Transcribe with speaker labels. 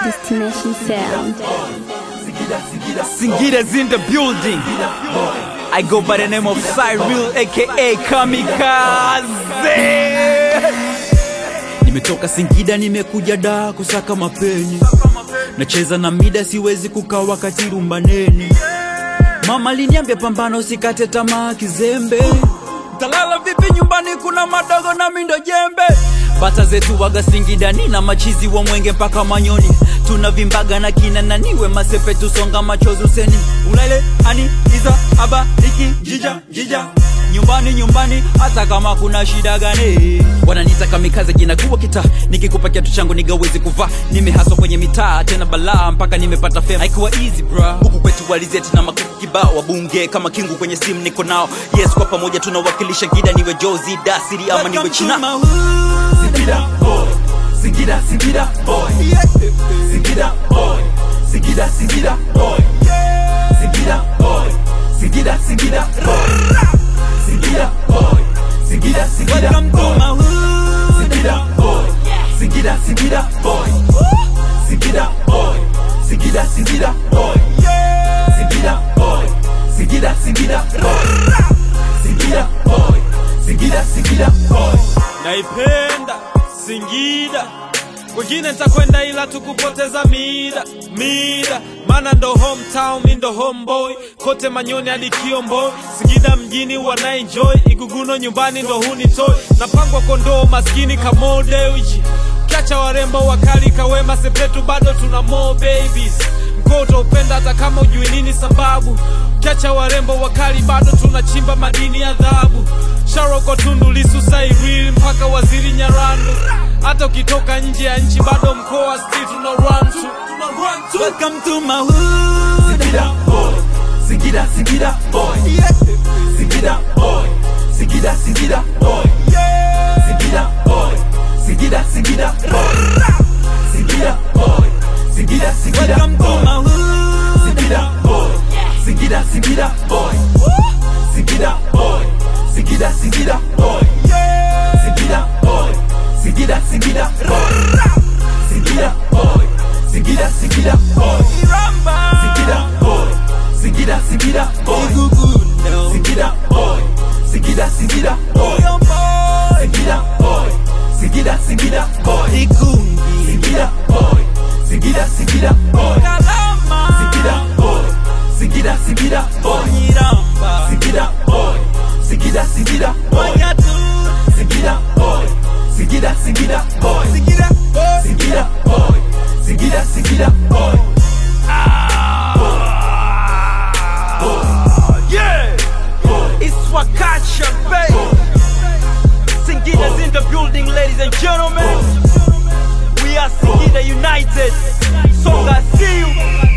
Speaker 1: Destination Sound.
Speaker 2: Singita's in the building. I go by the name of Cyril aka Kamikaze. Nimetoka Singida nimekuja da kusaka mapenyi. Nacheza na mida siwezi kukaa wakati rumba nene. Mama liniambia pambano usikate tamaa kizembe. Talala vipi nyumbani kuna madogo na mindo jembe. Bata zetu waga Singida ni na machizi wa mwenge mpaka manyoni. Tunavimbaga na kina naniwe masepe tusonga machozi useni. Ulele ani iza aba iki jija jija. Nyumbani nyumbani hata kama kuna shida gani. Wananiita kamikaze jina kubwa kita. Nikikupa kiatu changu nigawezi kuvaa. Nimehaswa kwenye mitaa tena balaa mpaka nimepata fame. Haikuwa easy bra. Huku kwetu walizeti na makuku kibao wabunge kama kingu kwenye simu niko nao. Yes kwa pamoja tunawakilisha gida niwe Jozi Dasiri ama niwe China.
Speaker 3: Singida boy, Singida, Singida boy, Singida boy, Singida, Singida boy, Singida boy, Singida, Singida boy, Singida boy, Singida, Singida
Speaker 2: Welcome to
Speaker 3: boy,
Speaker 2: my hood.
Speaker 3: Singida boy, Singida, Singida boy, Singida boy, Singida, Singida boy, Singida boy, Singida, Singida boy, Singida boy, Singida, Singida boy.
Speaker 4: naipenda Singida, kwengine nitakwenda ila tukupoteza mida mida, mana ndo hometown, mi ndo homeboy, kote Manyoni hadi Kiomboi, Singida mjini wana enjoy, Iguguno nyumbani ndo hunitoy, napangwa kondoo maskini kamodeuji, kiacha warembo wakali kawema sepetu, bado tuna more babies mkoa utaupenda hata kama ujui nini sababu kiacha warembo wakali bado tunachimba madini ya dhahabu sharoko tundu lisu sairili mpaka waziri nyarandu hata ukitoka nje ya nchi bado mkoa sti tuna run to tuna run to
Speaker 2: Welcome to my hood.
Speaker 3: Singida boy, Singida, Singida boy, Singida boy, Singida, Singida boy, Singida boy, Singida, Singida boy, Singida boy, Singida, Singida
Speaker 2: Welcome to
Speaker 3: boy,
Speaker 2: my hood.
Speaker 3: Singida boy, Singida, Singida boy, Singida boy, Singida, Singida boy, Singida boy, Singida, Singida boy, Singida boy, Singida, Singida boy. Singida boy, Singida, Singida boy, Singida boy, Singida, Singida boy, Singida boy, Singida, Singida boy, Singida boy, Singida, Singida boy, Singida boy, Singida, Singida boy, Singida boy, Singida, Singida boy, Singida boy, Singida, Singida boy, Singida boy, Singida, Singida boy.
Speaker 2: Yeah, it's Wakacha, babe. Singida's in the building, ladies and gentlemen. We are Singida United. Songa, see you.